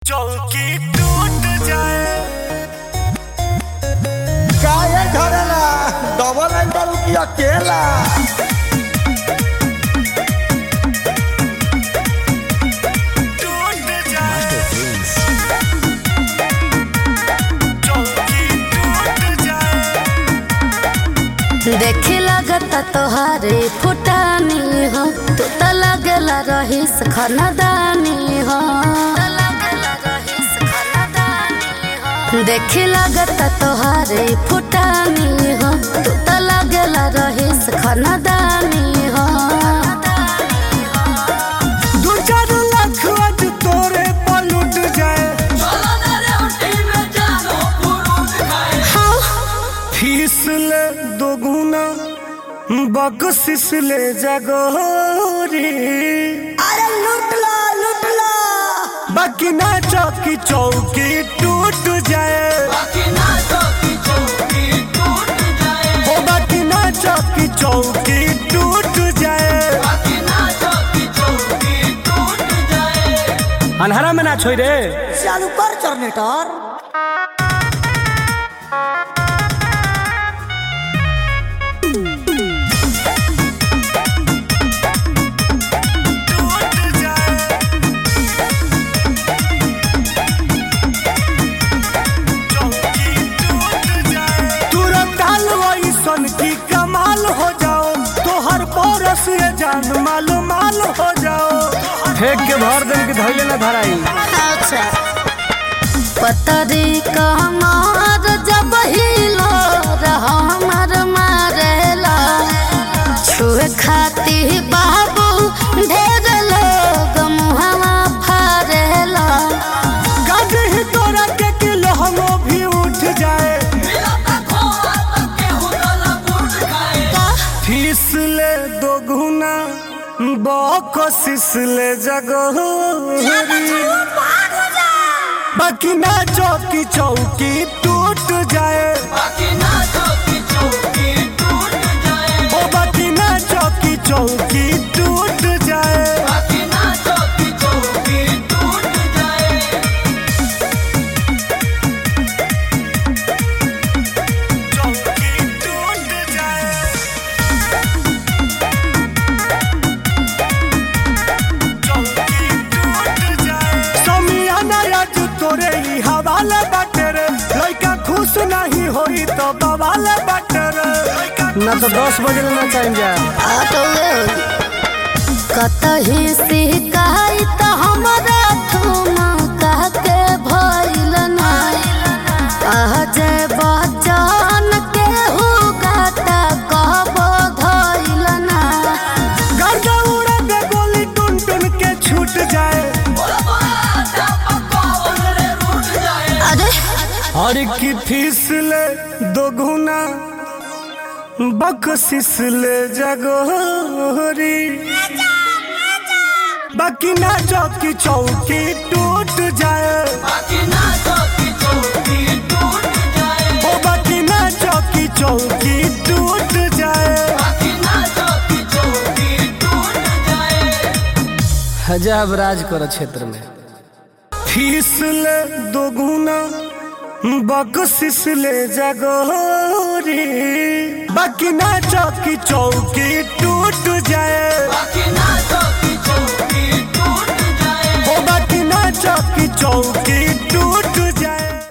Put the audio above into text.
चौकी टूट जाए काहे धरेला डबल एंटर की अकेला टूट जाए चौकी टूट जाए देखे लगता तोहारे फुटानी हो तू तो लगला रहीस खानदानी हो देखे लगता तोहारे फुटानी हो तू तो लगला रहीस खानदानी हो दू चार लाख आज तोरे पर लुट जाए हाँ फीस ले दोगुना बकसिस ले जगोरी अरे लूट लो लूट लो बाकी ना चौकी चौकी टूट जाए हो बाकी ना चौकी चौकी टूट जाए अनहरा में ना छोड़ रे चालू कर जनरेटर तुरंत डाल सन की कमाल हो जाओ तोहर पोरस ये जान मालो माल हो जाओ फेंक के भर देन के धैले ना धराई अच्छा पतरी कमार जब हिलो रहमर मारेला छुए खाती बाबू ढेर लोग मुहवा फारेला गाजे ही तोरा के किलो हमो भी उठ जाए फीस ले दो गुना बकसिस ले जगोरी बाकी ना चौकी चौकी टूट जाए ओ बाकी ना चौकी चौकी टूट जाए चौकी टूट जाए चौकी टूट जाए समियाना आज तोरे ही हवाले बाटे रे लइका खुश नहीं होई तो बवाले बाटे रे ना तो दस बजे ना चाहिए कतही शिकायत हमरा थुम कह के भइल नाई कह जे बचन के हु गाता कहबो धइल ना गर्दा उड़ा दे गोली टुन टुन के छूट जाए अरे हर की फीस ले दो गुना बकसिस ले जगोरी बाकी ना चौकी चौकी टूट जाए ओ बाकी ना चौकी चौकी टूट जाए हजाब राज कर क्षेत्र में फीस ले दो गुना बकसिस ले जगोरी बाकी ना चौकी चौकी टूट जाए ओ बाकी ना चौकी चौकी टूट